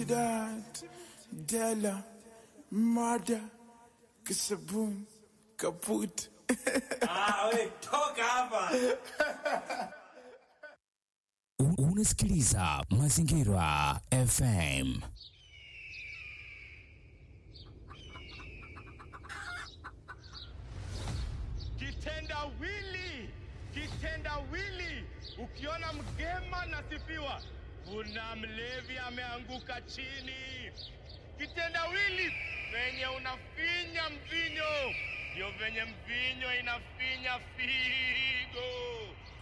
Trinidad, Della, Mada, Kisabun, Kaput. Ah, we, toka hapa. U- Unasikiliza Mazingira FM. Kitendawili, kitendawili. Ukiona mgema nasifiwa, kuna mlevi ameanguka chini. Kitendawili venye unafinya mvinyo, ndio venye mvinyo inafinya figo.